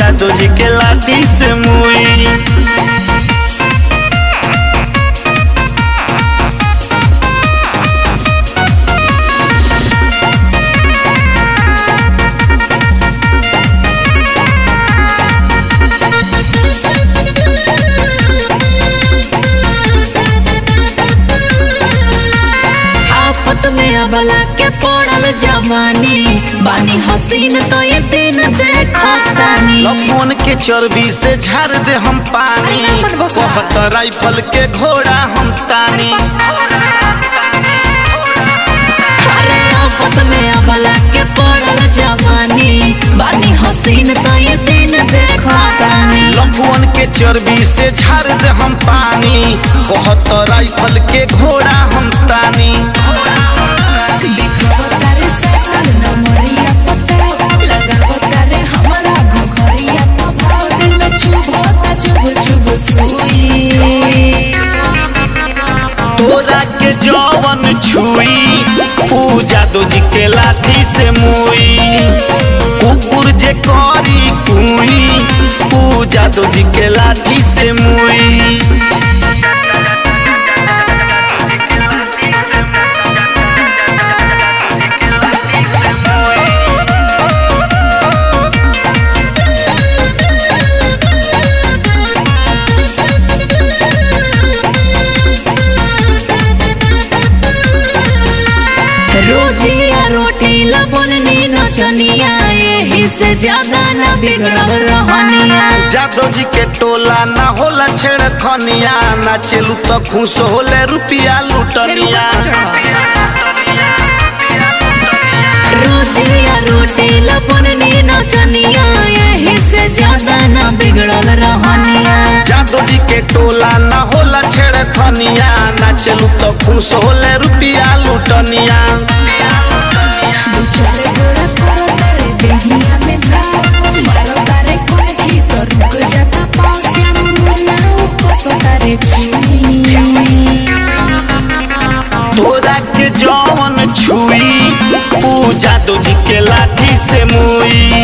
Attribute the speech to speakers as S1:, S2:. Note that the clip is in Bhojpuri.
S1: जादू जी के लाठी से मुई
S2: आफत में अबला के पड़ल जवानी बानी हसीन तो ये दिन देखतानी
S1: लफोन के चर्बी से झाड़ दे हम पानी
S2: अरे अपन बका।
S1: कहत राइफल के घोड़ा हम तानी
S2: अरे आफत में अबला के पड़ल जवानी बानी हसीन तो ये दिन देखतानी
S1: लफोन के चर्बी से झाड़ दे हम पानी कहत राइफल के घोड़ा हम तानी
S2: दिखब करे सकल नमरिया पता लगब करे हमरा घघरिया तो भाव दिल में चुभता चुभ चुभ सुई
S1: तोरा के जवन छुई ऊ जादू जी के लाठी से मुई कुकुर जे करी कुई ऊ जादू जी के लाठी से मुई
S2: रोजिया रोटी लबननी नचनिया यही से ज्यादा न बिगड़ल रहनिया
S1: जादू जी के टोला ना होला छेड़ खनिया ना चलू तो खुश होले रुपिया लुटनिया
S2: रोजिया रोटी लबननी नचनिया यही से ज्यादा न बिगड़ल रहनिया
S1: जादू जी के टोला ना होला छेड़ खनिया ना चलू तो खुश होले रुपिया लुटनिया
S2: दू चार गोड़ा करो तारे देहिया में धार मारो तारे कोन की तो रुक जाता पाँव श्याम मुन्ना उपसो तारे चीनी
S1: तोरा के जवन छुई ऊ जादू जी के लाठी से मुई